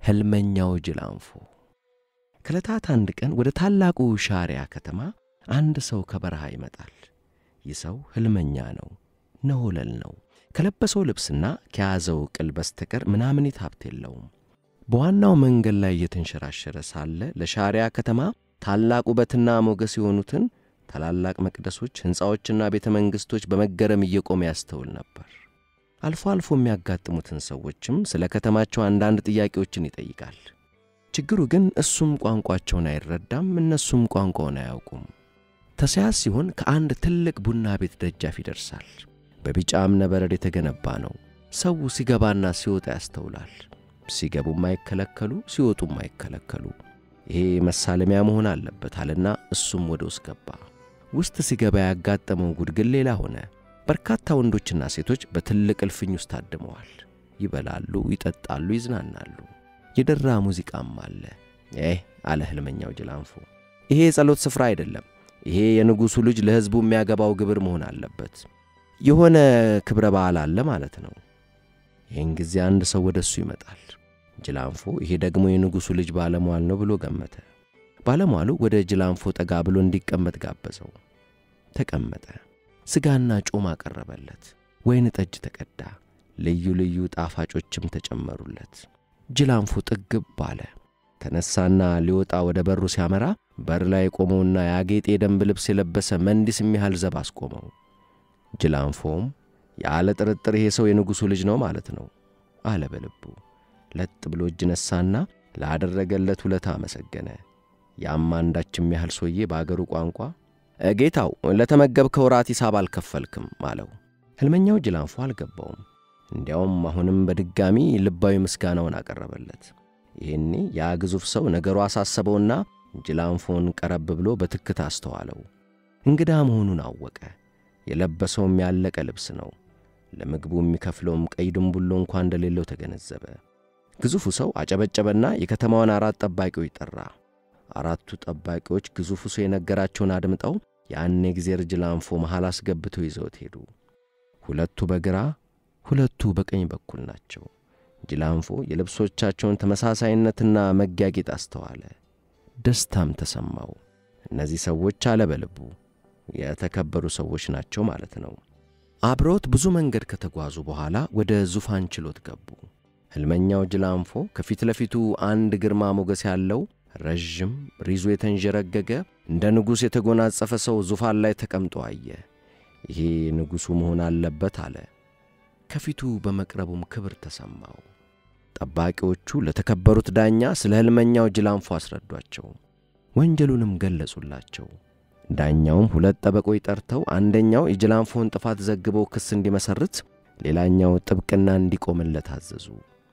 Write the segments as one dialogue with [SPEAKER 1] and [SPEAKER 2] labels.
[SPEAKER 1] ሕልመኛው ጅላንፎ። ከዕለታት አንድ ቀን ወደ ታላቁ ሻሪያ ከተማ አንድ ሰው ከበረሃ ይመጣል። ይህ ሰው ሕልመኛ ነው፣ ነሆለል ነው። ከለበሰው ልብስና ከያዘው ቅል በስተቀር ምናምኒት ሀብት የለውም። በዋናው መንገድ ላይ እየተንሸራሸረ ሳለ ለሻሪያ ከተማ ታላቅ ውበትና ሞገስ የሆኑትን ታላላቅ መቅደሶች፣ ሕንፃዎችና ቤተ መንግሥቶች በመገረም እየቆመ ያስተውል ነበር። አልፎ አልፎ የሚያጋጥሙትን ሰዎችም ስለ ከተማቸው አንዳንድ ጥያቄዎችን ይጠይቃል። ችግሩ ግን እሱም ቋንቋቸውን አይረዳም፣ እነሱም ቋንቋውን አያውቁም። ተሳያስ ሲሆን ከአንድ ትልቅ ቡና ቤት ደጃፍ ይደርሳል። በቢጫ እብነበረድ የተገነባ ነው። ሰው ሲገባና ሲወጣ ያስተውላል። ሲገቡም አይከለከሉ፣ ሲወጡም አይከለከሉ። ይሄ መሳለሚያ መሆን አለበት አለና እሱም ወደ ውስጥ ገባ። ውስጥ ሲገባ ያጋጠመው ጉድ ግን ሌላ ሆነ። በርካታ ወንዶችና ሴቶች በትልቅ እልፍኝ ውስጥ ታድመዋል። ይበላሉ፣ ይጠጣሉ፣ ይዝናናሉ። የደራ ሙዚቃም አለ። ይህ አለ ሕልመኛው ጅላንፎ፣ ይሄ የጸሎት ስፍራ አይደለም። ይሄ የንጉሡ ልጅ ለሕዝቡ የሚያገባው ግብር መሆን አለበት። የሆነ ክብረ በዓል አለ ማለት ነው። ይህን ጊዜ አንድ ሰው ወደ እሱ ይመጣል። ጅላንፎ ይሄ ደግሞ የንጉሡ ልጅ ባለሟል ነው ብሎ ገመተ። ባለሟሉ ወደ ጅላንፎ ጠጋ ብሎ እንዲቀመጥ ጋበዘው። ተቀመጠ። ሥጋና ጮማ ቀረበለት። ወይን ጠጅ ተቀዳ። ልዩ ልዩ ጣፋጮችም ተጨመሩለት። ጅላንፎ ጥግብ አለ። ተነሳና ሊወጣ ወደ በሩ ሲያመራ በር ላይ የቆመውና ያጌጠ የደንብ ልብስ የለበሰ መንዲስ የሚያህል ዘብ አስቆመው። ጅላንፎም ያለ ጥርጥር ይሄ ሰው የንጉሡ ልጅ ነው ማለት ነው አለ በልቡ። ለጥ ብሎ እጅ ነሳና ላደረገለት ውለታ አመሰገነ። ያም አንዳችም ያህል ሰውዬ በአገሩ ቋንቋ ጌታው ለተመገብከው ራት ሂሳብ አልከፈልክም አለው። ሕልመኛው ጅላንፎ አልገባውም። እንዲያውም አሁንም በድጋሚ ልባዊ ምስጋናውን አቀረበለት። ይህኔ ያ ግዙፍ ሰው ነገሩ አሳሰበውና ጅላንፎን ቀረብ ብሎ በትክት አስተዋለው። እንግዳ መሆኑን አወቀ። የለበሰውም ያለቀ ልብስ ነው። ለምግቡ የሚከፍለውም ቀይ ድንቡሎ እንኳ እንደሌለው ተገነዘበ። ግዙፉ ሰው አጨበጨበና የከተማዋን አራት ጠባቂዎች ጠራ። አራቱ ጠባቂዎች ግዙፉ ሰው የነገራቸውን አድምጠው ያን የጊዜር ጅላንፎ መሃል አስገብተው ይዘውት ሄዱ። ሁለቱ በግራ ሁለቱ በቀኝ በኩል ናቸው። ጅላንፎ የልብሶቻቸውን ተመሳሳይነትና መጋጌጥ አስተዋለ። ደስታም ተሰማው። እነዚህ ሰዎች አለ በልቡ የተከበሩ ሰዎች ናቸው ማለት ነው። አብረውት ብዙ መንገድ ከተጓዙ በኋላ ወደ ዙፋን ችሎት ገቡ። ሕልመኛው ጅላንፎ ከፊት ለፊቱ አንድ ግርማ ሞገስ ያለው ረዥም ሪዙ የተንዠረገገ እንደ ንጉሥ የተጎናጸፈ ሰው ዙፋን ላይ ተቀምጦ አየ። ይሄ ንጉሡ መሆን አለበት አለ። ከፊቱ በመቅረቡም ክብር ተሰማው። ጠባቂዎቹ ለተከበሩት ዳኛ ስለ ሕልመኛው ጅላንፎ አስረዷቸው፣ ወንጀሉንም ገለጹላቸው። ዳኛውም ሁለት ጠበቆች ጠርተው አንደኛው የጅላንፎን ጥፋት ዘግበው ክስ እንዲመሰርት፣ ሌላኛው ጥብቅና እንዲቆምለት አዘዙ።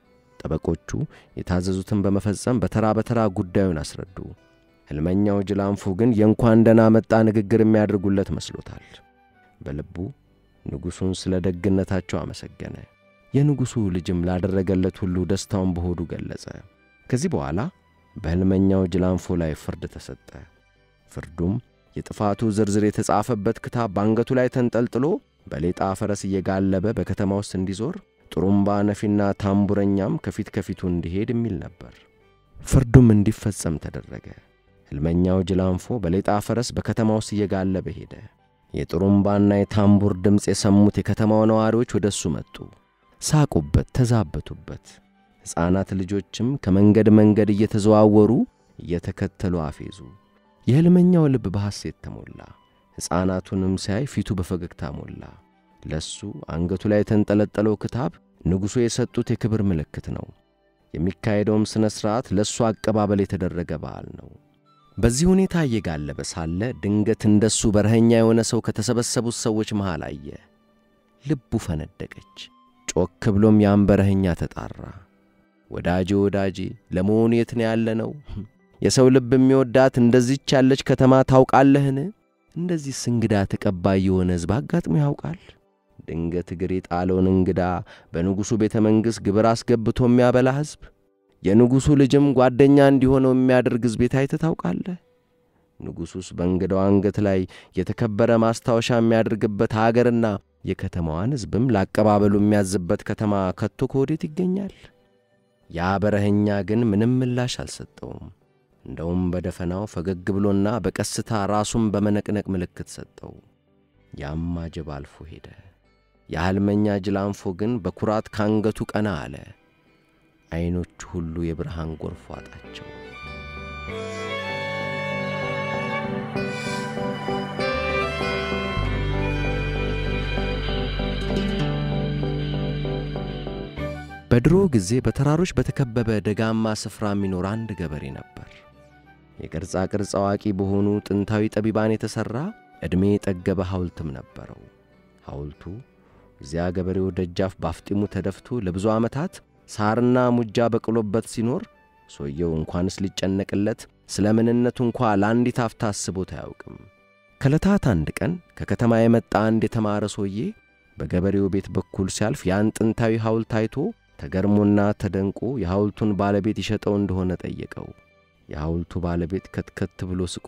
[SPEAKER 1] ጠበቆቹ የታዘዙትን በመፈጸም በተራ በተራ ጉዳዩን አስረዱ። ሕልመኛው ጅላንፎ ግን የእንኳን ደህና መጣ ንግግር የሚያደርጉለት መስሎታል። በልቡ ንጉሡን ስለ ደግነታቸው አመሰገነ። የንጉሡ ልጅም ላደረገለት ሁሉ ደስታውን በሆዱ ገለጸ። ከዚህ በኋላ በሕልመኛው ጅላንፎ ላይ ፍርድ ተሰጠ። ፍርዱም የጥፋቱ ዝርዝር የተጻፈበት ክታብ በአንገቱ ላይ ተንጠልጥሎ በሌጣ ፈረስ እየጋለበ በከተማ ውስጥ እንዲዞር ጥሩምባ ነፊና ታምቡረኛም ከፊት ከፊቱ እንዲሄድ የሚል ነበር። ፍርዱም እንዲፈጸም ተደረገ። ሕልመኛው ጅላንፎ በሌጣ ፈረስ በከተማ ውስጥ እየጋለበ ሄደ። የጥሩምባና የታምቡር ድምፅ የሰሙት የከተማው ነዋሪዎች ወደ እሱ መጡ። ሳቁበት፣ ተዛበቱበት። ሕፃናት ልጆችም ከመንገድ መንገድ እየተዘዋወሩ እየተከተሉ አፌዙ። የሕልመኛው ልብ በሐሴት ተሞላ። ሕፃናቱንም ሲያይ ፊቱ በፈገግታ ሞላ። ለሱ አንገቱ ላይ የተንጠለጠለው ክታብ ንጉሡ የሰጡት የክብር ምልክት ነው። የሚካሄደውም ሥነ ሥርዓት ለእሱ አቀባበል የተደረገ በዓል ነው። በዚህ ሁኔታ እየጋለበ ሳለ ድንገት እንደሱ በረኸኛ የሆነ ሰው ከተሰበሰቡት ሰዎች መሃል አየ። ልቡ ፈነደቀች። ጮክ ብሎም ያን በረኸኛ ተጣራ። ወዳጄ ወዳጄ፣ ለመሆኑ የት ነው ያለ ነው? የሰው ልብ የሚወዳት እንደዚች ያለች ከተማ ታውቃለህን? እንደዚህስ እንግዳ ተቀባይ የሆነ ሕዝብ አጋጥሞ ያውቃል? ድንገት እግር የጣለውን እንግዳ በንጉሡ ቤተ መንግሥት ግብር አስገብቶ የሚያበላ ሕዝብ፣ የንጉሡ ልጅም ጓደኛ እንዲሆነው የሚያደርግ ሕዝብ አይተህ ታውቃለህ? ንጉሡስ በእንግዳው አንገት ላይ የተከበረ ማስታወሻ የሚያደርግበት አገርና የከተማዋን ሕዝብም ላቀባበሉ የሚያዝበት ከተማ ከቶ ከወዴት ይገኛል? ያ በረኸኛ ግን ምንም ምላሽ አልሰጠውም። እንደውም በደፈናው ፈገግ ብሎና በቀስታ ራሱን በመነቅነቅ ምልክት ሰጠው። ያማ ጅብ አልፎ ሄደ። የሕልመኛ ጅላንፎ ግን በኩራት ካንገቱ ቀና አለ። ዐይኖቹ ሁሉ የብርሃን ጎርፍ ዋጣቸው። በድሮ ጊዜ በተራሮች በተከበበ ደጋማ ስፍራ የሚኖር አንድ ገበሬ ነበር። የቅርጻ ቅርጽ አዋቂ በሆኑ ጥንታዊ ጠቢባን የተሠራ ዕድሜ የጠገበ ሐውልትም ነበረው። ሐውልቱ እዚያ ገበሬው ደጃፍ ባፍጢሙ ተደፍቶ ለብዙ ዓመታት ሳርና ሙጃ በቅሎበት ሲኖር ሰውየው እንኳንስ ሊጨነቅለት ስለ ምንነቱ እንኳ ለአንዲት አፍታ አስቦት አያውቅም። ከዕለታት አንድ ቀን ከከተማ የመጣ አንድ የተማረ ሰውዬ በገበሬው ቤት በኩል ሲያልፍ ያን ጥንታዊ ሐውልት አይቶ ተገርሞና ተደንቆ የሐውልቱን ባለቤት ይሸጠው እንደሆነ ጠየቀው። የሐውልቱ ባለቤት ከትከት ብሎ ስቆ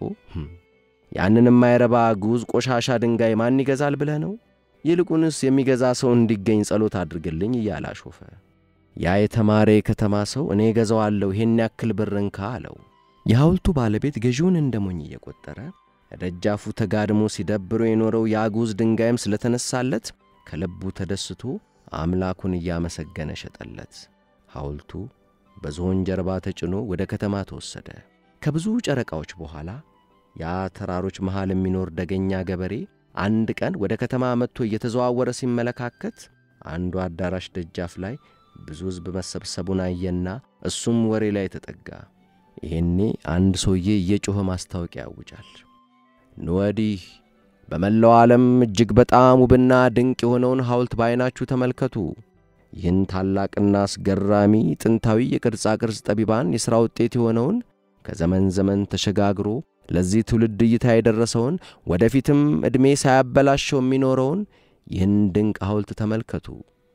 [SPEAKER 1] ያንን የማይረባ ግዑዝ ቆሻሻ ድንጋይ ማን ይገዛል ብለህ ነው? ይልቁንስ የሚገዛ ሰው እንዲገኝ ጸሎት አድርግልኝ እያለ አሾፈ። ያ የተማረ የከተማ ሰው እኔ እገዛዋለሁ ይሄን ያክል ብር እንካ አለው። የሐውልቱ ባለቤት ገዢውን እንደ ሞኝ እየቈጠረ ደጃፉ ተጋድሞ ሲደብሮ የኖረው ያ ግዑዝ ድንጋይም ስለተነሳለት ከልቡ ተደስቶ አምላኩን እያመሰገነ ሸጠለት። ሐውልቱ በዝሆን ጀርባ ተጭኖ ወደ ከተማ ተወሰደ። ከብዙ ጨረቃዎች በኋላ ያ ተራሮች መሃል የሚኖር ደገኛ ገበሬ አንድ ቀን ወደ ከተማ መጥቶ እየተዘዋወረ ሲመለካከት አንዱ አዳራሽ ደጃፍ ላይ ብዙ ሕዝብ መሰብሰቡን አየና እሱም ወሬ ላይ ተጠጋ። ይሄኔ አንድ ሰውዬ እየጮኸ ማስታወቂያ ያውጃል። ንወዲህ በመላው ዓለም እጅግ በጣም ውብና ድንቅ የሆነውን ሐውልት በዐይናችሁ ተመልከቱ። ይህን ታላቅና አስገራሚ ጥንታዊ የቅርጻ ቅርጽ ጠቢባን የሥራ ውጤት የሆነውን ከዘመን ዘመን ተሸጋግሮ ለዚህ ትውልድ እይታ የደረሰውን ወደፊትም ዕድሜ ሳያበላሸው የሚኖረውን ይህን ድንቅ ሐውልት ተመልከቱ።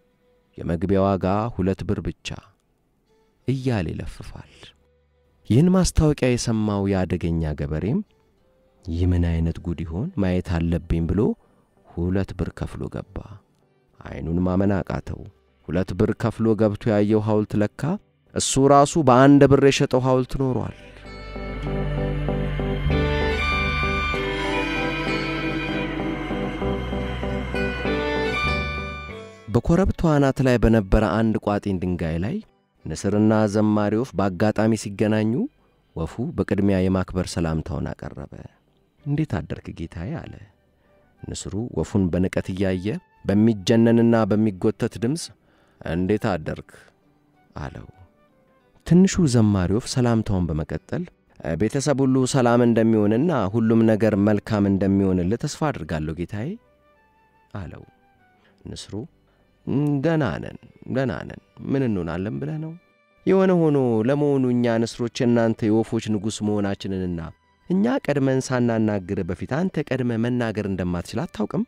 [SPEAKER 1] የመግቢያ ዋጋ ሁለት ብር ብቻ እያለ ይለፍፋል። ይህን ማስታወቂያ የሰማው የአደገኛ ገበሬም ይህ ምን ዐይነት ጉድ ይሆን ማየት አለብኝ ብሎ ሁለት ብር ከፍሎ ገባ። ዐይኑን ማመን አቃተው። ሁለት ብር ከፍሎ ገብቶ ያየው ሐውልት ለካ እሱ ራሱ በአንድ ብር የሸጠው ሐውልት ኖሯል። በኮረብታው አናት ላይ በነበረ አንድ ቋጥኝ ድንጋይ ላይ ንስርና ዘማሪ ወፍ በአጋጣሚ ሲገናኙ ወፉ በቅድሚያ የማክበር ሰላምታውን አቀረበ። እንዴት አደርክ ጌታዬ አለ። ንስሩ ወፉን በንቀት እያየ በሚጀነንና በሚጎተት ድምፅ እንዴት አደርክ አለው። ትንሹ ዘማሪ ወፍ ሰላምታውን በመቀጠል ቤተሰብ ሁሉ ሰላም እንደሚሆንና ሁሉም ነገር መልካም እንደሚሆንልህ ተስፋ አድርጋለሁ ጌታዬ አለው። ንስሩ ደህና ነን ደህና ነን፣ ምን እንሆናለን ብለህ ነው? የሆነ ሆኖ ለመሆኑ እኛ ንስሮች እናንተ የወፎች ንጉሥ መሆናችንንና እኛ ቀድመን ሳናናግር በፊት አንተ ቀድመ መናገር እንደማትችል አታውቅም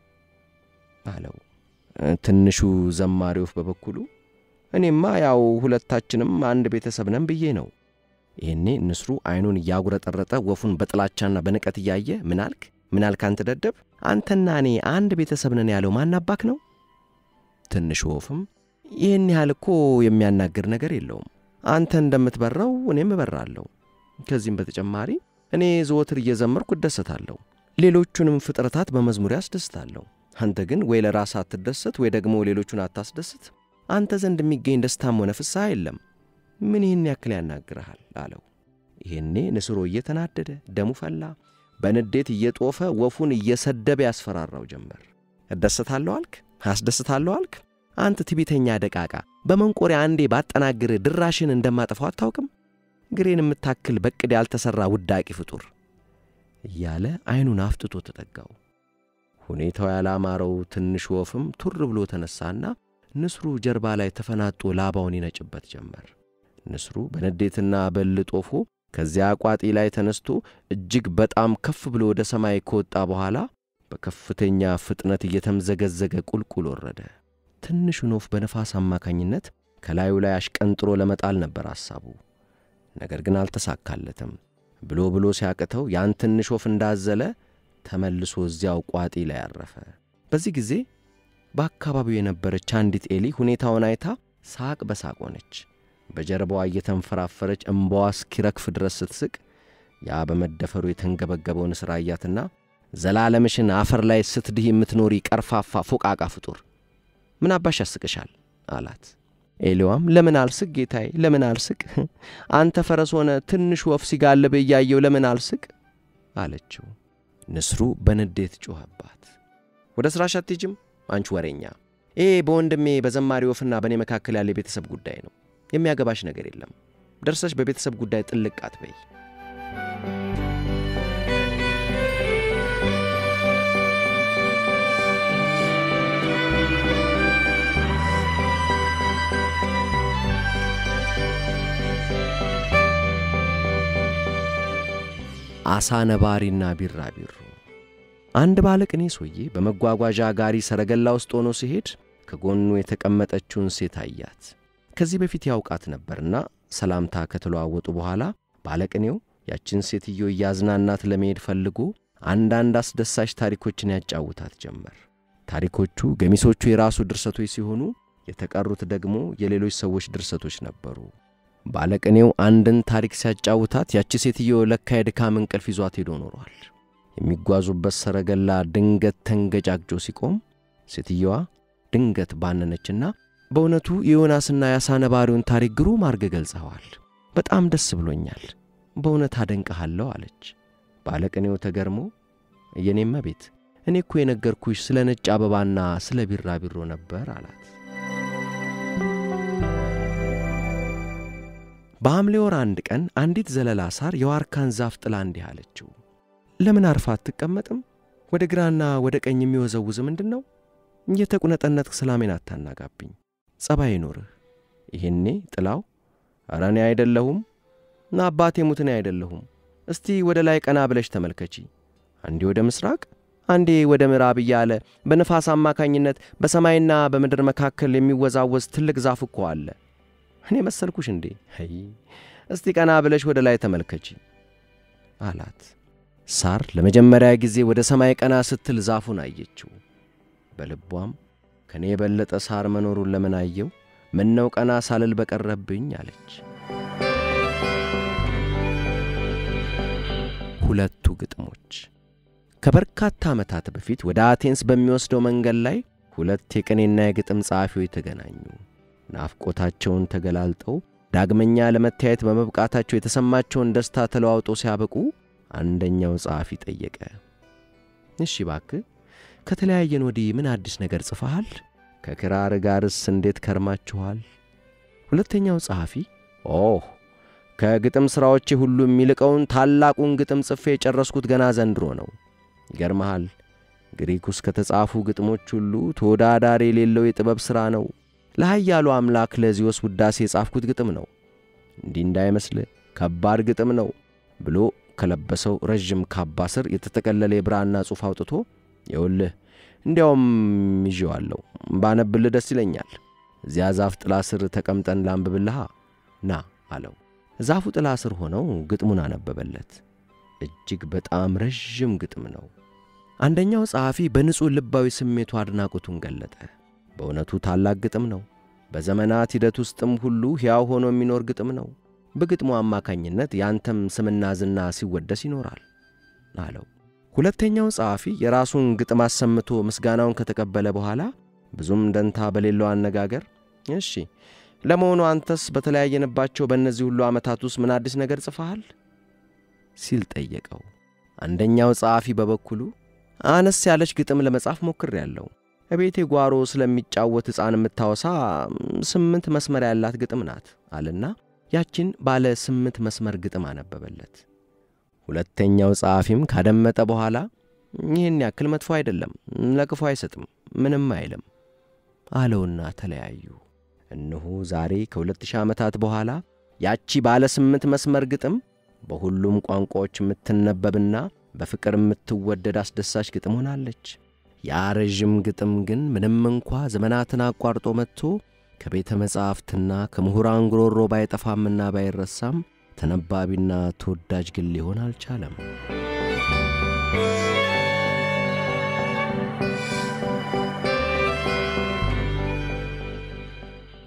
[SPEAKER 1] አለው። ትንሹ ዘማሪ ወፍ በበኩሉ እኔማ ያው ሁለታችንም አንድ ቤተሰብ ነን ብዬ ነው። ይህኔ ንስሩ ዐይኑን እያጉረጠረጠ ወፉን በጥላቻና በንቀት እያየ ምን አልክ ምን አልክ አንተ ደደብ፣ አንተና እኔ አንድ ቤተሰብ ነን ያለው ማናባክ ነው? ትንሹ ወፍም ይህን ያህል እኮ የሚያናግር ነገር የለውም። አንተ እንደምትበራው እኔም እበራለሁ። ከዚህም በተጨማሪ እኔ ዘወትር እየዘመርኩ እደሰታለሁ፣ ሌሎቹንም ፍጥረታት በመዝሙር ያስደስታለሁ። አንተ ግን ወይ ለራስህ አትደሰት ወይ ደግሞ ሌሎቹን አታስደስት። አንተ ዘንድ የሚገኝ ደስታም ሆነ ፍስሐ የለም። ምን ይህን ያክል ያናግርሃል? አለው። ይሄኔ ንስሮ እየተናደደ ደሙ ፈላ። በንዴት እየጦፈ ወፉን እየሰደበ ያስፈራራው ጀመር። እደሰታለሁ አልክ? አስደስታለሁ አልክ? አንተ ትቢተኛ ደቃቃ፣ በመንቆሪያ አንዴ ባጠናግር ድራሽን እንደማጠፋው አታውቅም? ግሬን የምታክል በቅድ ያልተሠራ ውዳቂ ፍጡር እያለ ዐይኑን አፍጥጦ ተጠጋው። ሁኔታው ያላማረው ትንሽ ወፍም ቱር ብሎ ተነሳና ንስሩ ጀርባ ላይ ተፈናጦ ላባውን ይነጭበት ጀመር። ንስሩ በንዴትና በል ጦፎ ከዚያ ቋጢ ላይ ተነስቶ እጅግ በጣም ከፍ ብሎ ወደ ሰማይ ከወጣ በኋላ በከፍተኛ ፍጥነት እየተምዘገዘገ ቁልቁል ወረደ። ትንሹን ወፍ በነፋስ አማካኝነት ከላዩ ላይ አሽቀንጥሮ ለመጣል ነበር ሐሳቡ። ነገር ግን አልተሳካለትም። ብሎ ብሎ ሲያቅተው ያን ትንሽ ወፍ እንዳዘለ ተመልሶ እዚያው ቋጢ ላይ አረፈ። በዚህ ጊዜ በአካባቢው የነበረች አንዲት ኤሊ ሁኔታውን አይታ ሳቅ በሳቅ ሆነች። በጀርባዋ እየተንፈራፈረች እምባዋ እስኪረግፍ ድረስ ስትስቅ ያ በመደፈሩ የተንገበገበው ንስር አያትና ዘላለምሽን አፈር ላይ ስትድህ የምትኖሪ ቀርፋፋ ፎቃቃ ፍጡር ምን አባሽ ያስቅሻል? አላት። ኤሊዋም ለምን አልስቅ ጌታዬ፣ ለምን አልስቅ? አንተ ፈረስ ሆነ ትንሽ ወፍ ሲጋልብ እያየው ለምን አልስቅ? አለችው። ንስሩ በንዴት ጮኸባት። ወደ ሥራሽ አትሄጂም አንቺ ወሬኛ? ይሄ በወንድሜ በዘማሪ ወፍና በእኔ መካከል ያለ የቤተሰብ ጉዳይ ነው። የሚያገባሽ ነገር የለም። ደርሰሽ በቤተሰብ ጉዳይ ጥልቅ አትበይ። አሳ ነባሪና ቢራቢሮ። አንድ ባለቅኔ ሰውዬ በመጓጓዣ ጋሪ ሰረገላ ውስጥ ሆኖ ሲሄድ ከጎኑ የተቀመጠችውን ሴት አያት። ከዚህ በፊት ያውቃት ነበርና ሰላምታ ከተለዋወጡ በኋላ ባለቅኔው ያችን ሴትዮ እያዝናናት ለመሄድ ፈልጎ አንዳንድ አስደሳች ታሪኮችን ያጫውታት ጀመር። ታሪኮቹ ገሚሶቹ የራሱ ድርሰቶች ሲሆኑ፣ የተቀሩት ደግሞ የሌሎች ሰዎች ድርሰቶች ነበሩ። ባለቅኔው አንድን ታሪክ ሲያጫውታት ያቺ ሴትዮ ለካ የድካም እንቅልፍ ይዟት ሄዶ ኖሯል። የሚጓዙበት ሰረገላ ድንገት ተንገጫግጮ ሲቆም ሴትየዋ ድንገት ባነነችና በእውነቱ የዮናስና የአሳ ነባሪውን ታሪክ ግሩም አድርገህ ገልጸኸዋል። በጣም ደስ ብሎኛል። በእውነት አደንቀሃለሁ አለች። ባለቅኔው ተገርሞ የኔማ ቤት እኔ እኮ የነገርኩሽ ስለ ነጭ አበባና ስለ ቢራቢሮ ነበር አላት። በሐምሌ ወር አንድ ቀን አንዲት ዘለላ ሳር የዋርካን ዛፍ ጥላ እንዲህ አለችው፣ ለምን አርፋ አትቀመጥም? ወደ ግራና ወደ ቀኝ የሚወዘውዝ ምንድን ነው? እየተቁነጠነጥክ ሰላሜን አታናጋብኝ። ጸባይ ይኖርህ። ይሄኔ ጥላው ኧረ እኔ አይደለሁም እና አባቴ ሙት እኔ አይደለሁም። እስቲ ወደ ላይ ቀና ብለሽ ተመልከቺ። አንዴ ወደ ምስራቅ፣ አንዴ ወደ ምዕራብ እያለ በንፋስ አማካኝነት በሰማይና በምድር መካከል የሚወዛወዝ ትልቅ ዛፍ እኮ አለ። እኔ መሰልኩሽ እንዴ? ይ እስቲ ቀና ብለሽ ወደ ላይ ተመልከቺ አላት። ሳር ለመጀመሪያ ጊዜ ወደ ሰማይ ቀና ስትል ዛፉን አየችው። በልቧም ከእኔ የበለጠ ሳር መኖሩን ለምን አየው? ምነው ቀና ሳልል በቀረብኝ አለች። ሁለቱ ግጥሞች ከበርካታ ዓመታት በፊት ወደ አቴንስ በሚወስደው መንገድ ላይ ሁለት የቅኔና የግጥም ጸሐፊዎች ተገናኙ። ናፍቆታቸውን ተገላልጠው ዳግመኛ ለመታየት በመብቃታቸው የተሰማቸውን ደስታ ተለዋውጦ ሲያበቁ አንደኛው ጸሐፊ ጠየቀ፣ እሺ ባክህ ከተለያየን ወዲህ ምን አዲስ ነገር ጽፈሃል? ከክራር ጋርስ እንዴት ከርማችኋል? ሁለተኛው ጸሐፊ ኦህ ከግጥም ሥራዎቼ ሁሉ የሚልቀውን ታላቁን ግጥም ጽፌ የጨረስኩት ገና ዘንድሮ ነው። ይገርመሃል፣ ግሪክ ውስጥ ከተጻፉ ግጥሞች ሁሉ ተወዳዳሪ የሌለው የጥበብ ሥራ ነው። ለኃያሉ አምላክ ለዚዮስ ውዳሴ የጻፍኩት ግጥም ነው። እንዲህ እንዳይመስልህ ከባድ ግጥም ነው ብሎ ከለበሰው ረዥም ካባ ስር የተጠቀለለ የብራና ጽሑፍ አውጥቶ ይኸውልህ እንዲያውም ይዤዋለሁ ባነብልህ ደስ ይለኛል። እዚያ ዛፍ ጥላ ስር ተቀምጠን ላንብብልሃ ና አለው። ዛፉ ጥላ ስር ሆነው ግጥሙን አነበበለት። እጅግ በጣም ረዥም ግጥም ነው። አንደኛው ጸሐፊ በንጹሕ ልባዊ ስሜቱ አድናቆቱን ገለጠ። በእውነቱ ታላቅ ግጥም ነው። በዘመናት ሂደት ውስጥም ሁሉ ሕያው ሆኖ የሚኖር ግጥም ነው። በግጥሙ አማካኝነት ያንተም ስምና ዝና ሲወደስ ይኖራል አለው። ሁለተኛው ጸሐፊ የራሱን ግጥም አሰምቶ ምስጋናውን ከተቀበለ በኋላ ብዙም ደንታ በሌለው አነጋገር እሺ፣ ለመሆኑ አንተስ በተለያየንባቸው በእነዚህ ሁሉ ዓመታት ውስጥ ምን አዲስ ነገር ጽፈሃል? ሲል ጠየቀው። አንደኛው ጸሐፊ በበኩሉ አነስ ያለች ግጥም ለመጻፍ ሞክሬያለሁ። እቤቴ ጓሮ ስለሚጫወት ሕፃን የምታወሳ ስምንት መስመር ያላት ግጥም ናት አለና ያችን ባለ ስምንት መስመር ግጥም አነበበለት። ሁለተኛው ጸሐፊም ካደመጠ በኋላ ይህን ያክል መጥፎ አይደለም፣ ለክፉ አይሰጥም፣ ምንም አይልም አለውና ተለያዩ። እነሆ ዛሬ ከሁለት ሺህ ዓመታት በኋላ ያቺ ባለ ስምንት መስመር ግጥም በሁሉም ቋንቋዎች የምትነበብና በፍቅር የምትወደድ አስደሳች ግጥም ሆናለች። ያ ረዥም ግጥም ግን ምንም እንኳ ዘመናትን አቋርጦ መጥቶ ከቤተ መጻሕፍትና ከምሁራን ጉሮሮ ባይጠፋምና ባይረሳም ተነባቢና ተወዳጅ ግን ሊሆን አልቻለም።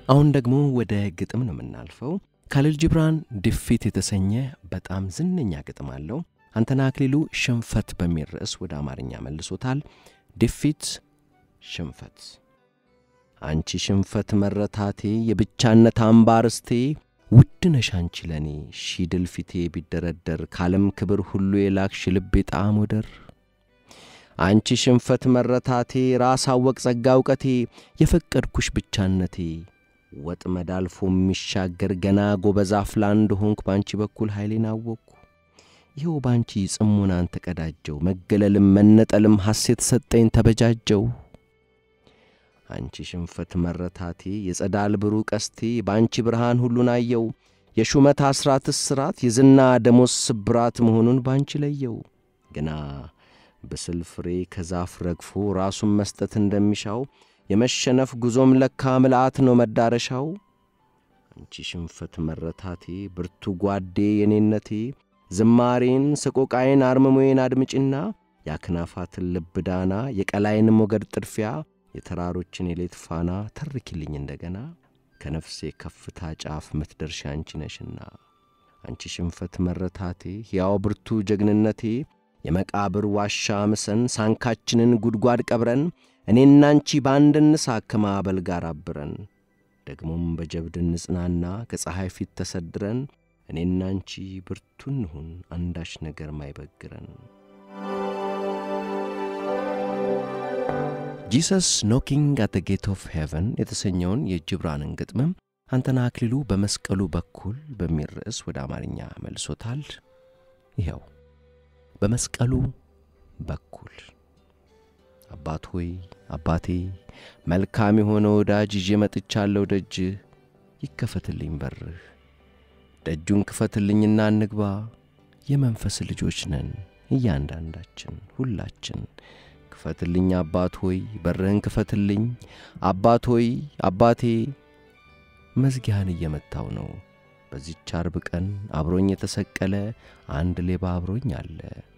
[SPEAKER 1] አሁን ደግሞ ወደ ግጥም ነው የምናልፈው። ካሊል ጂብራን ድፊት የተሰኘ በጣም ዝነኛ ግጥም አለው። አንተነህ አክሊሉ ሽንፈት በሚል ርዕስ ወደ አማርኛ መልሶታል። ድፊት ሽንፈት አንቺ ሽንፈት መረታቴ የብቻነት አምባርስቴ ውድ ነሽ አንቺ ለኔ ሺ ድል ፊቴ ቢደረደር ካለም ክብር ሁሉ የላክሽ ልቤ ጣዕም ወደር አንቺ ሽንፈት መረታቴ ራስ አወቅ ጸጋ እውቀቴ የፈቀድኩሽ ብቻነቴ ወጥመድ አልፎ የሚሻገር ገና ጎበዝ አፍላ እንደሆንኩ በአንቺ በኩል ኃይሌን አወቅኩ። ይኸው በአንቺ ጽሙናን ተቀዳጀው መገለልም መነጠልም ሐሴት ሰጠኝ ተበጃጀው። አንቺ ሽንፈት መረታቴ የጸዳል ብሩ ቀስቴ በአንቺ ብርሃን ሁሉን አየው። የሹመት አስራት እስራት የዝና ደሞዝ ስብራት መሆኑን ባንቺ ለየው። ግና ብስል ፍሬ ከዛፍ ረግፎ ራሱን መስጠት እንደሚሻው የመሸነፍ ጉዞም ለካ ምልአት ነው መዳረሻው። አንቺ ሽንፈት መረታቴ ብርቱ ጓዴ የኔነቴ ዝማሬን ሰቆቃዬን አርምሞዬን አድምጭና የአክናፋትን ልብ ዳና የቀላይን ሞገድ ጥድፊያ የተራሮችን የሌት ፋና ተርኪልኝ እንደገና ከነፍሴ ከፍታ ጫፍ ምትደርሻ አንቺ ነሽና አንቺ ሽንፈት መረታቴ ሕያው ብርቱ ጀግንነቴ የመቃብር ዋሻ ምሰን ሳንካችንን ጉድጓድ ቀብረን እኔና አንቺ በአንድ እንሳክ ከማዕበል ጋር አብረን ደግሞም በጀብድ እንጽናና ከፀሐይ ፊት ተሰድረን እኔና አንቺ ብርቱ እንሁን አንዳች ነገር ማይበግረን። ጂሰስ ኖኪንግ አት ጌት ኦፍ ሄቨን የተሰኘውን የጅብራንን ግጥምም አንተነህ አክሊሉ በመስቀሉ በኩል በሚል ርዕስ ወደ አማርኛ መልሶታል። ይኸው በመስቀሉ በኩል አባት ሆይ አባቴ መልካም የሆነ ወዳጅ ይዤ መጥቻለሁ ደጅ ይከፈትልኝ በርህ ደጁን ክፈትልኝና እንግባ የመንፈስ ልጆች ነን እያንዳንዳችን ሁላችን ክፈትልኝ አባት ሆይ በርህን ክፈትልኝ አባት ሆይ አባቴ መዝጊያህን እየመታው ነው በዚች አርብ ቀን አብሮኝ የተሰቀለ አንድ ሌባ አብሮኝ አለ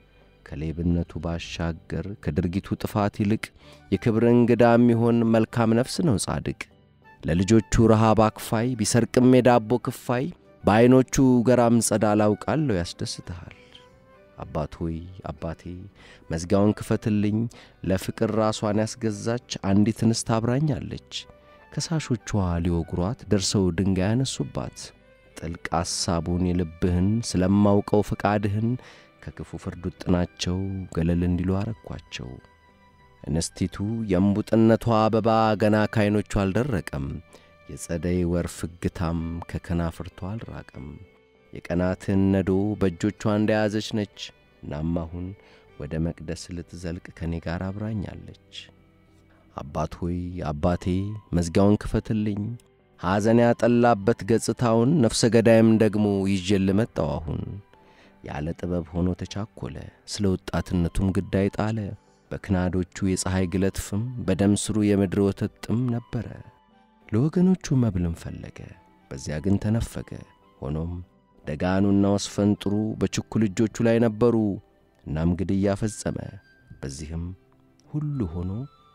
[SPEAKER 1] ከሌብነቱ ባሻገር ከድርጊቱ ጥፋት ይልቅ የክብር እንግዳ የሚሆን መልካም ነፍስ ነው ጻድቅ ለልጆቹ ረሃብ አክፋይ ቢሰርቅም የዳቦ ክፋይ በዐይኖቹ ገራም ጸዳል አውቃለሁ ያስደስትሃል አባት ሆይ አባቴ መዝጊያውን ክፈትልኝ ለፍቅር ራሷን ያስገዛች አንዲት እንስት አብራኛለች ከሳሾቿ ሊወግሯት ደርሰው ድንጋይ ያነሱባት ጥልቅ ሐሳቡን የልብህን ስለማውቀው ፈቃድህን ከክፉ ፍርድ ውጥናቸው ገለል እንዲሉ አረኳቸው እንስቲቱ የእምቡጥነቷ አበባ ገና ካይኖቿ አልደረቀም የጸደይ ወር ፍግታም ከከናፍርቷ አልራቀም የቀናትን ነዶ በእጆቿ እንደያዘች ነች እናም አሁን ወደ መቅደስ ልትዘልቅ ከእኔ ጋር አብራኛለች አባት ሆይ አባቴ መዝጊያውን ክፈትልኝ ሐዘን ያጠላበት ገጽታውን ነፍሰ ገዳይም ደግሞ ይዤ ልመጣው አሁን ያለ ጥበብ ሆኖ ተቻኰለ ስለ ወጣትነቱም ግዳይ ጣለ በክናዶቹ የፀሐይ ግለት ፍም በደም ስሩ የምድር ወተት ጥም ነበረ ለወገኖቹ መብልም ፈለገ በዚያ ግን ተነፈገ ሆኖም ደጋኑና ወስፈንጥሩ በችኩል እጆቹ ላይ ነበሩ እናም ግድያ ፈጸመ በዚህም ሁሉ ሆኖ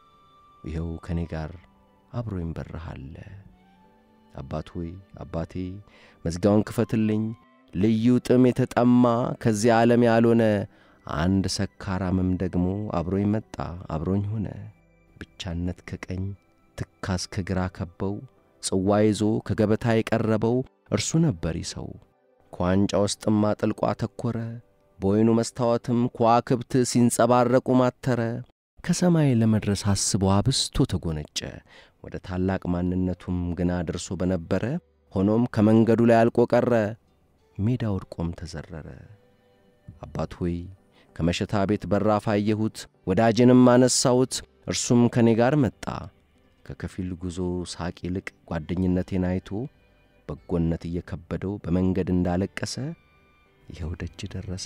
[SPEAKER 1] ይኸው ከእኔ ጋር አብሮኝ በረሃለ አባት ሆይ አባቴ መዝጊያውን ክፈትልኝ ልዩ ጥም የተጠማ ከዚህ ዓለም ያልሆነ አንድ ሰካራምም ደግሞ አብሮኝ መጣ አብሮኝ ሆነ ብቻነት ከቀኝ ትካዝ ከግራ ከበው ጽዋ ይዞ ከገበታ የቀረበው እርሱ ነበር ይሰው ከዋንጫ ውስጥም አጥልቆ አተኰረ በወይኑ መስታወትም ከዋክብት ሲንጸባረቁ ማተረ ከሰማይ ለመድረስ አስቦ አብስቶ ተጐነጨ ወደ ታላቅ ማንነቱም ግና ደርሶ በነበረ ሆኖም ከመንገዱ ላይ አልቆ ቀረ ሜዳ ወድቆም ተዘረረ አባት ሆይ ከመሸታ ቤት በራፍ አየሁት ወዳጄንም አነሳሁት እርሱም ከእኔ ጋር መጣ ከከፊል ጉዞ ሳቅ ይልቅ ጓደኝነቴን አይቶ በጎነት እየከበደው በመንገድ እንዳለቀሰ ይኸው ደጅ ደረሰ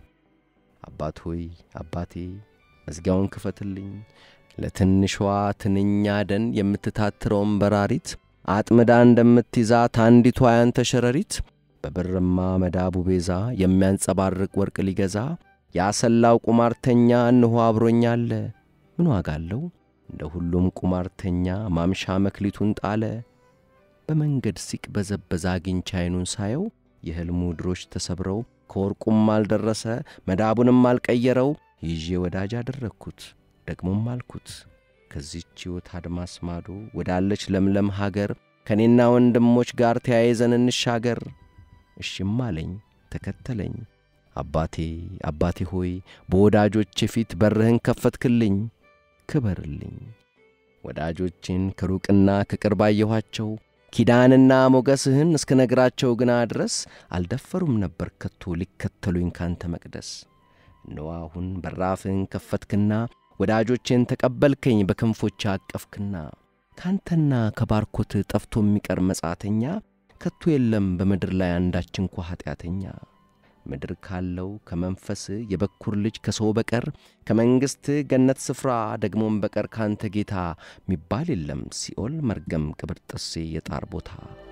[SPEAKER 1] አባት ሆይ አባቴ መዝጊያውን ክፈትልኝ ለትንሿ ትንኛ ደን የምትታትረውን በራሪት አጥምዳ እንደምትይዛት አንዲቷ ያንተ ሸረሪት በብርማ መዳቡ ቤዛ የሚያንጸባርቅ ወርቅ ሊገዛ ያሰላው ቁማርተኛ እንሆ አብሮኛለ ምን ዋጋ አለው እንደ ሁሉም ቁማርተኛ ማምሻ መክሊቱን ጣለ በመንገድ ሲቅበዘበዝ አግኝቼ ዓይኑን ሳየው የሕልሙ ድሮች ተሰብረው ከወርቁም አልደረሰ መዳቡንም አልቀየረው ይዤ ወዳጅ አደረግኩት። ደግሞም አልኩት ከዚህች ሕይወት አድማስ ማዶ ወዳለች ለምለም ሀገር ከእኔና ወንድሞች ጋር ተያይዘን እንሻገር። እሺም አለኝ፣ ተከተለኝ። አባቴ አባቴ ሆይ በወዳጆቼ ፊት በርህን ከፈትክልኝ፣ ክበርልኝ። ወዳጆቼን ከሩቅና ከቅርብ አየኋቸው። ኪዳንና ሞገስህን እስከ ነግራቸው ግና ድረስ አልደፈሩም ነበር ከቶ ሊከተሉኝ ካንተ መቅደስ። እነሆ አሁን በራፍህን ከፈትክና ወዳጆቼን ተቀበልከኝ በክንፎች አቀፍክና ካንተና ከባርኮትህ ጠፍቶ የሚቀር መጻተኛ ከቶ የለም በምድር ላይ አንዳች እንኳ ኀጢአተኛ። ምድር ካለው ከመንፈስህ የበኩር ልጅ ከሰው በቀር ከመንግሥትህ ገነት ስፍራ ደግሞም በቀር ካንተ ጌታ ሚባል የለም ሲኦል መርገም ቅብር ጥሴ የጣር ቦታ።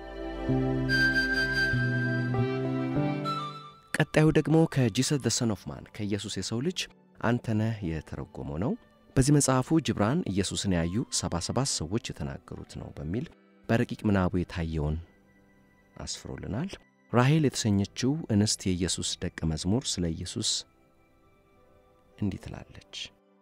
[SPEAKER 1] ቀጣዩ ደግሞ ከጂሰስ ዘ ሰን ኦፍ ማን ከኢየሱስ የሰው ልጅ አንተነህ የተረጎመው ነው። በዚህ መጽሐፉ ጅብራን ኢየሱስን ያዩ ሰባ ሰባት ሰዎች የተናገሩት ነው በሚል በረቂቅ ምናቡ የታየውን አስፍሮልናል። ራሔል የተሰኘችው እንስት የኢየሱስ ደቀ መዝሙር ስለ ኢየሱስ እንዲህ ትላለች።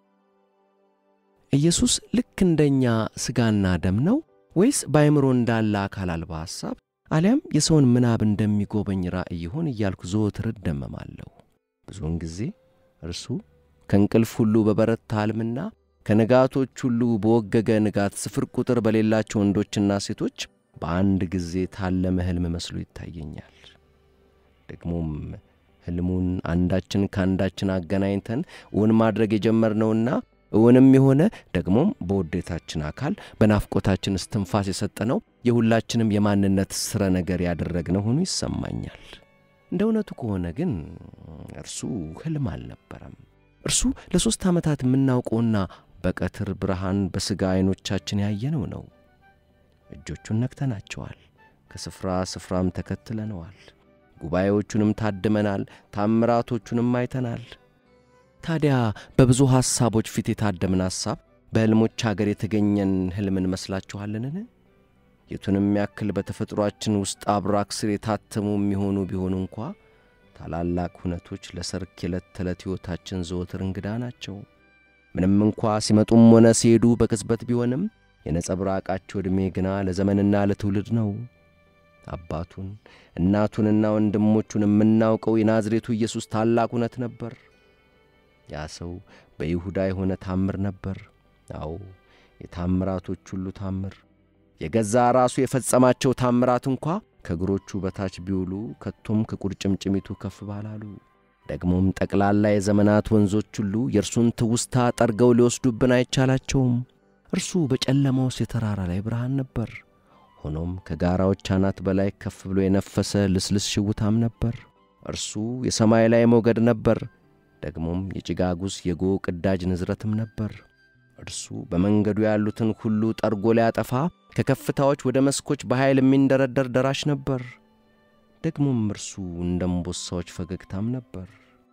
[SPEAKER 1] ኢየሱስ ልክ እንደኛ ሥጋና ደም ነው ወይስ በአእምሮ እንዳለ አካል አልባ ሐሳብ አሊያም የሰውን ምናብ እንደሚጎበኝ ራእይ ይሆን እያልኩ ዘወትር እደመማለሁ። ብዙውን ጊዜ እርሱ ከእንቅልፍ ሁሉ በበረታ ሕልምና ከንጋቶች ሁሉ በወገገ ንጋት ስፍር ቁጥር በሌላቸው ወንዶችና ሴቶች በአንድ ጊዜ ታለመ ሕልም መስሎ ይታየኛል። ደግሞም ሕልሙን አንዳችን ከአንዳችን አገናኝተን እውን ማድረግ የጀመርነውና እውንም የሆነ ደግሞም በውዴታችን አካል በናፍቆታችን እስትንፋስ የሰጠነው የሁላችንም የማንነት ሥረ ነገር ያደረግነው ሆኖ ይሰማኛል። እንደ እውነቱ ከሆነ ግን እርሱ ሕልም አልነበረም። እርሱ ለሦስት ዓመታት የምናውቀውና በቀትር ብርሃን በሥጋ ዐይኖቻችን ያየነው ነው። እጆቹን ነክተናቸዋል፣ ከስፍራ ስፍራም ተከትለነዋል፣ ጉባኤዎቹንም ታድመናል፣ ታምራቶቹንም አይተናል። ታዲያ በብዙ ሐሳቦች ፊት የታደምን ሐሳብ በሕልሞች አገር የተገኘን ሕልም እንመስላችኋልንን? የቱንም ያክል በተፈጥሮአችን ውስጥ አብራክ ስር የታተሙ የሚሆኑ ቢሆኑ እንኳ ታላላቅ ሁነቶች ለሰርክ የዕለት ተዕለት ሕይወታችን ዘወትር እንግዳ ናቸው። ምንም እንኳ ሲመጡም ሆነ ሲሄዱ በቅጽበት ቢሆንም የነጸብራቃቸው ዕድሜ ግና ለዘመንና ለትውልድ ነው። አባቱን እናቱንና ወንድሞቹን የምናውቀው የናዝሬቱ ኢየሱስ ታላቅ እውነት ነበር። ያ ሰው በይሁዳ የሆነ ታምር ነበር። አዎ የታምራቶች ሁሉ ታምር፣ የገዛ ራሱ የፈጸማቸው ታምራት እንኳ ከእግሮቹ በታች ቢውሉ ከቶም ከቁርጭምጭሚቱ ከፍ ባላሉ። ደግሞም ጠቅላላ የዘመናት ወንዞች ሁሉ የእርሱን ትውስታ ጠርገው ሊወስዱብን አይቻላቸውም። እርሱ በጨለማውስ የተራራ ላይ ብርሃን ነበር። ሆኖም ከጋራዎች አናት በላይ ከፍ ብሎ የነፈሰ ልስልስ ሽውታም ነበር። እርሱ የሰማይ ላይ ሞገድ ነበር። ደግሞም የጭጋጉስ የጎ ቅዳጅ ንዝረትም ነበር። እርሱ በመንገዱ ያሉትን ሁሉ ጠርጎ ሊያጠፋ ከከፍታዎች ወደ መስኮች በኃይል የሚንደረደር ደራሽ ነበር። ደግሞም እርሱ እንደ እምቦሳዎች ፈገግታም ነበር።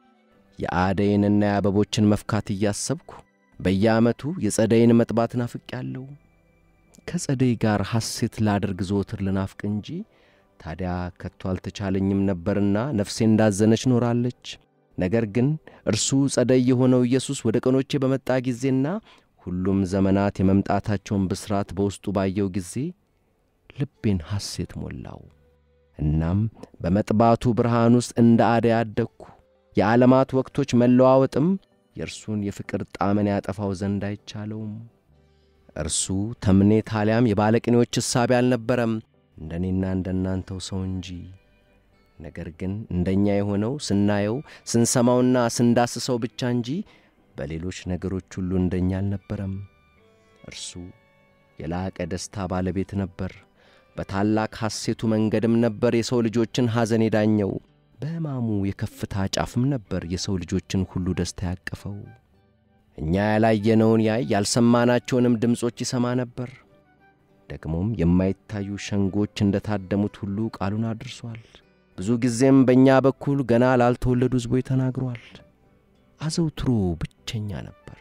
[SPEAKER 1] የአደይንና የአበቦችን መፍካት እያሰብኩ በየዓመቱ የጸደይን መጥባት ናፍቄአለሁ። ከጸደይ ጋር ሐሴት ላደርግ ዘወትር ልናፍቅ እንጂ ታዲያ ከቶ አልተቻለኝም ነበርና ነፍሴ እንዳዘነች ኖራለች። ነገር ግን እርሱ ጸደይ የሆነው ኢየሱስ ወደ ቀኖቼ በመጣ ጊዜና ሁሉም ዘመናት የመምጣታቸውን ብስራት በውስጡ ባየው ጊዜ ልቤን ሐሴት ሞላው። እናም በመጥባቱ ብርሃን ውስጥ እንደ አደይ አደግኩ። የዓለማት ወቅቶች መለዋወጥም የእርሱን የፍቅር ጣዕምን ያጠፋው ዘንድ አይቻለውም። እርሱ ተምኔት አሊያም የባለቅኔዎች እሳቤ አልነበረም፣ እንደ እኔና እንደ እናንተው ሰው እንጂ። ነገር ግን እንደኛ የሆነው ስናየው ስንሰማውና ስንዳስሰው ብቻ እንጂ በሌሎች ነገሮች ሁሉ እንደኛ አልነበረም። እርሱ የላቀ ደስታ ባለቤት ነበር። በታላቅ ሐሴቱ መንገድም ነበር የሰው ልጆችን ሐዘን የዳኘው። በሕማሙ የከፍታ ጫፍም ነበር የሰው ልጆችን ሁሉ ደስታ ያቀፈው። እኛ ያላየነውን ያይ ያልሰማናቸውንም ድምፆች ይሰማ ነበር። ደግሞም የማይታዩ ሸንጎች እንደ ታደሙት ሁሉ ቃሉን አድርሷል። ብዙ ጊዜም በእኛ በኩል ገና ላልተወለዱ ሕዝቦች ተናግሯል። አዘውትሮ ብቸኛ ነበር።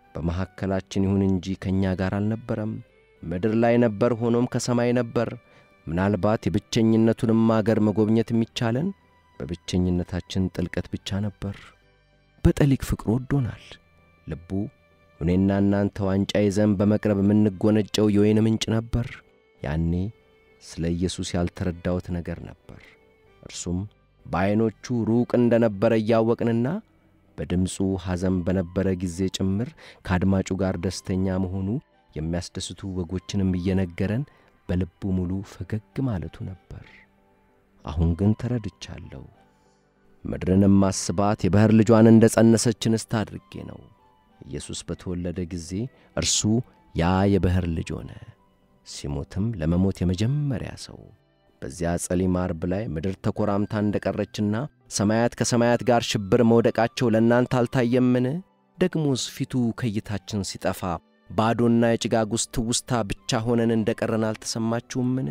[SPEAKER 1] በመካከላችን ይሁን እንጂ ከእኛ ጋር አልነበረም። ምድር ላይ ነበር፣ ሆኖም ከሰማይ ነበር። ምናልባት የብቸኝነቱንም አገር መጎብኘት የሚቻለን በብቸኝነታችን ጥልቀት ብቻ ነበር። በጠሊቅ ፍቅሩ ወዶናል። ልቡ እኔና እናንተ ዋንጫ ይዘን በመቅረብ የምንጎነጨው የወይን ምንጭ ነበር። ያኔ ስለ ኢየሱስ ያልተረዳሁት ነገር ነበር። እርሱም በዐይኖቹ ሩቅ እንደ ነበረ እያወቅንና በድምፁ ሐዘን በነበረ ጊዜ ጭምር ከአድማጩ ጋር ደስተኛ መሆኑ የሚያስደስቱ ወጎችንም እየነገረን በልቡ ሙሉ ፈገግ ማለቱ ነበር። አሁን ግን ተረድቻለሁ። ምድርንም ማስባት የባሕር ልጇን እንደ ጸነሰች እንስት አድርጌ ነው። ኢየሱስ በተወለደ ጊዜ እርሱ ያ የባሕር ልጅ ሆነ። ሲሞትም ለመሞት የመጀመሪያ ሰው። በዚያ ጸሊም ዓርብ ላይ ምድር ተኰራምታ እንደ ቀረችና ሰማያት ከሰማያት ጋር ሽብር መውደቃቸው ለእናንተ አልታየምን? ደግሞስ ፊቱ ከእይታችን ሲጠፋ ባዶና የጭጋግ ውስጥ ትውስታ ብቻ ሆነን እንደ ቀረን አልተሰማችሁምን?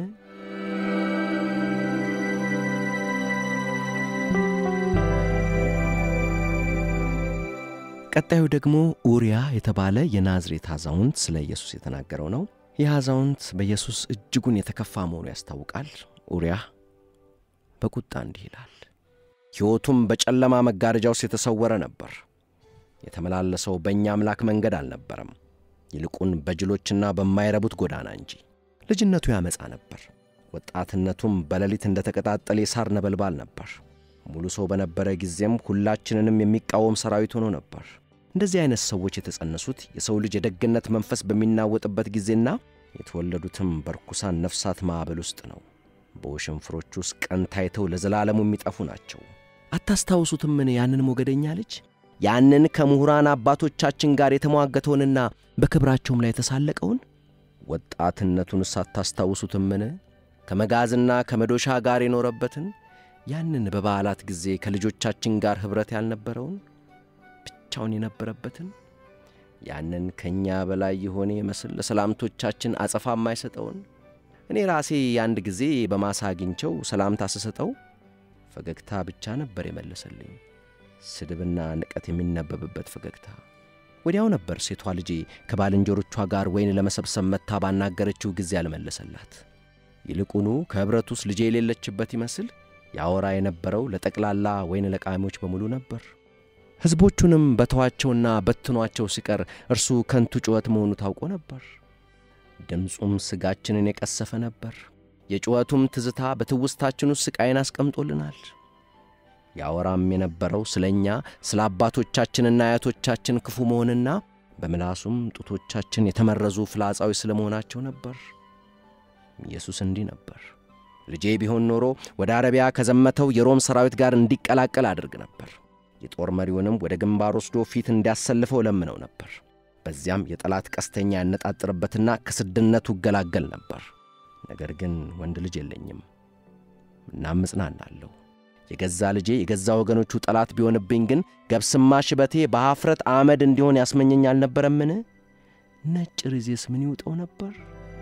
[SPEAKER 1] ቀጣዩ ደግሞ ኡሪያ የተባለ የናዝሬት አዛውንት ስለ ኢየሱስ የተናገረው ነው። ይህ አዛውንት በኢየሱስ እጅጉን የተከፋ መሆኑ ያስታውቃል። ኡሪያ በቁጣ እንዲህ ይላል። ሕይወቱም በጨለማ መጋረጃ ውስጥ የተሰወረ ነበር። የተመላለሰው በእኛ አምላክ መንገድ አልነበረም፣ ይልቁን በጅሎችና በማይረቡት ጎዳና እንጂ። ልጅነቱ ያመፃ ነበር። ወጣትነቱም በሌሊት እንደ ተቀጣጠለ የሳር ነበልባል ነበር። ሙሉ ሰው በነበረ ጊዜም ሁላችንንም የሚቃወም ሰራዊት ሆኖ ነበር። እንደዚህ አይነት ሰዎች የተጸነሱት የሰው ልጅ የደግነት መንፈስ በሚናወጥበት ጊዜና የተወለዱትም በርኩሳን ነፍሳት ማዕበል ውስጥ ነው። በውሽንፍሮች ውስጥ ቀን ታይተው ለዘላለሙ የሚጠፉ ናቸው። አታስታውሱትምን? ያንን ሞገደኛ ልጅ ያንን ከምሁራን አባቶቻችን ጋር የተሟገተውንና በክብራቸውም ላይ የተሳለቀውን ወጣትነቱንስ አታስታውሱትምን? ከመጋዝና ከመዶሻ ጋር የኖረበትን ያንን በበዓላት ጊዜ ከልጆቻችን ጋር ኅብረት ያልነበረውን ብቻውን የነበረበትን ያንን ከእኛ በላይ የሆነ ይመስል ለሰላምቶቻችን አጸፋ የማይሰጠውን እኔ ራሴ አንድ ጊዜ በማሳ አግኝቸው ሰላምታ ስሰጠው ፈገግታ ብቻ ነበር የመለሰልኝ። ስድብና ንቀት የሚነበብበት ፈገግታ። ወዲያው ነበር ሴቷ ልጄ ከባልንጀሮቿ ጋር ወይን ለመሰብሰብ መታ ባናገረችው ጊዜ ያልመለሰላት። ይልቁኑ ከኅብረት ውስጥ ልጄ የሌለችበት ይመስል ያወራ የነበረው ለጠቅላላ ወይን ለቃሚዎች በሙሉ ነበር። ሕዝቦቹንም በተዋቸውና በትኗቸው ሲቀር እርሱ ከንቱ ጩኸት መሆኑ ታውቆ ነበር። ድምፁም ሥጋችንን የቀሰፈ ነበር። የጩኸቱም ትዝታ በትውስታችን ውስጥ ሥቃይን አስቀምጦልናል። ያወራም የነበረው ስለ እኛ ስለ አባቶቻችንና አያቶቻችን ክፉ መሆንና በምላሱም ጡቶቻችን የተመረዙ ፍላጻዊ ስለ መሆናቸው ነበር። ኢየሱስ እንዲህ ነበር። ልጄ ቢሆን ኖሮ ወደ አረቢያ ከዘመተው የሮም ሰራዊት ጋር እንዲቀላቀል አድርግ ነበር። የጦር መሪውንም ወደ ግንባር ወስዶ ፊት እንዲያሰልፈው ለምነው ነበር። በዚያም የጠላት ቀስተኛ ያነጣጥርበትና ከስድነቱ እገላገል ነበር። ነገር ግን ወንድ ልጅ የለኝም። እናም እጽናናለሁ። የገዛ ልጄ የገዛ ወገኖቹ ጠላት ቢሆንብኝ ግን ገብስማ ሽበቴ በኀፍረት አመድ እንዲሆን ያስመኘኝ አልነበረምን? ነጭ ርዜስ ምን ይውጠው ነበር?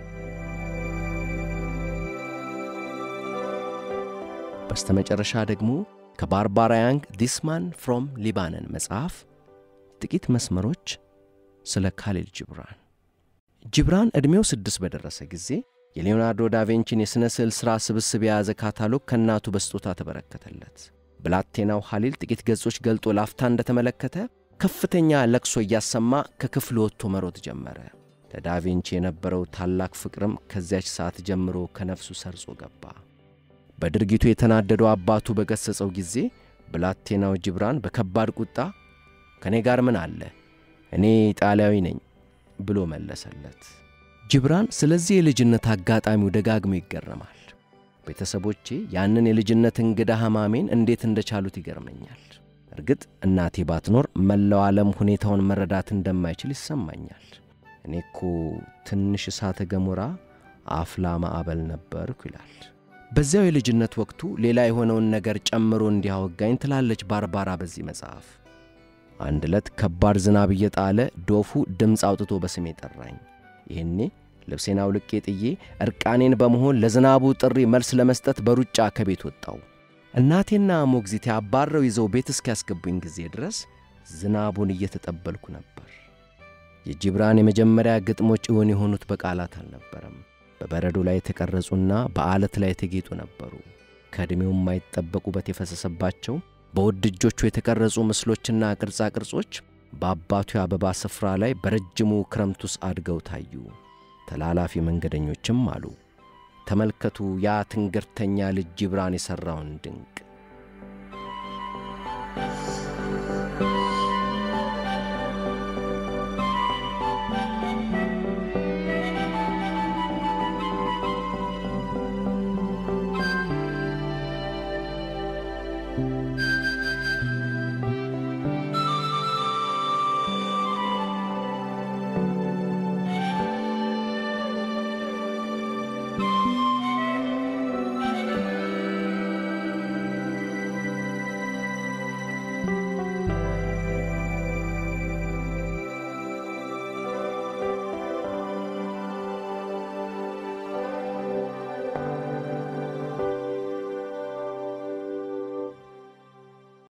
[SPEAKER 1] በስተመጨረሻ ደግሞ ከባርባራ ያንግ ዲስ ማን ፍሮም ሊባነን መጽሐፍ ጥቂት መስመሮች ስለ ካሊል ጅብራን። ጅብራን ዕድሜው ስድስት በደረሰ ጊዜ የሌዮናርዶ ዳቬንቺን የሥነ ስዕል ሥራ ስብስብ የያዘ ካታሎግ ከእናቱ በስጦታ ተበረከተለት። ብላቴናው ሐሊል ጥቂት ገጾች ገልጦ ላፍታ እንደተመለከተ ከፍተኛ ለቅሶ እያሰማ ከክፍል ወጥቶ መሮጥ ጀመረ። ለዳቬንቺ የነበረው ታላቅ ፍቅርም ከዚያች ሰዓት ጀምሮ ከነፍሱ ሰርጾ ገባ። በድርጊቱ የተናደደው አባቱ በገሠጸው ጊዜ ብላቴናው ጅብራን በከባድ ቁጣ ከእኔ ጋር ምን አለ? እኔ ኢጣሊያዊ ነኝ ብሎ መለሰለት። ጅብራን ስለዚህ የልጅነት አጋጣሚው ደጋግሞ ይገረማል። ቤተሰቦቼ ያንን የልጅነት እንግዳ ሕማሜን እንዴት እንደቻሉት ይገርመኛል። እርግጥ እናቴ ባትኖር መላው ዓለም ሁኔታውን መረዳት እንደማይችል ይሰማኛል። እኔ እኮ ትንሽ እሳተ ገሞራ አፍላ ማዕበል ነበርኩ ይላል። በዚያው የልጅነት ወቅቱ ሌላ የሆነውን ነገር ጨምሮ እንዲያወጋኝ ትላለች ባርባራ በዚህ መጽሐፍ። አንድ ዕለት ከባድ ዝናብ እየጣለ ዶፉ ድምፅ አውጥቶ በስሜ ጠራኝ። ይህኔ ልብሴን አውልቄ ጥዬ ዕርቃኔን በመሆን ለዝናቡ ጥሪ መልስ ለመስጠት በሩጫ ከቤት ወጣው። እናቴና ሞግዚቴ አባረው ይዘው ቤት እስኪያስገቡኝ ጊዜ ድረስ ዝናቡን እየተጠበልኩ ነበር። የጂብራን የመጀመሪያ ግጥሞች እውን የሆኑት በቃላት አልነበረም፣ በበረዶ ላይ የተቀረጹና በዓለት ላይ የተጌጡ ነበሩ። ከዕድሜው የማይጠበቅ ውበት የፈሰሰባቸው በውድ እጆቹ የተቀረጹ ምስሎችና ቅርጻ ቅርጾች በአባቱ የአበባ ስፍራ ላይ በረጅሙ ክረምት ውስጥ አድገው ታዩ። ተላላፊ መንገደኞችም አሉ፣ ተመልከቱ ያ ትንግርተኛ ልጅ ጂብራን የሠራውን ድንቅ።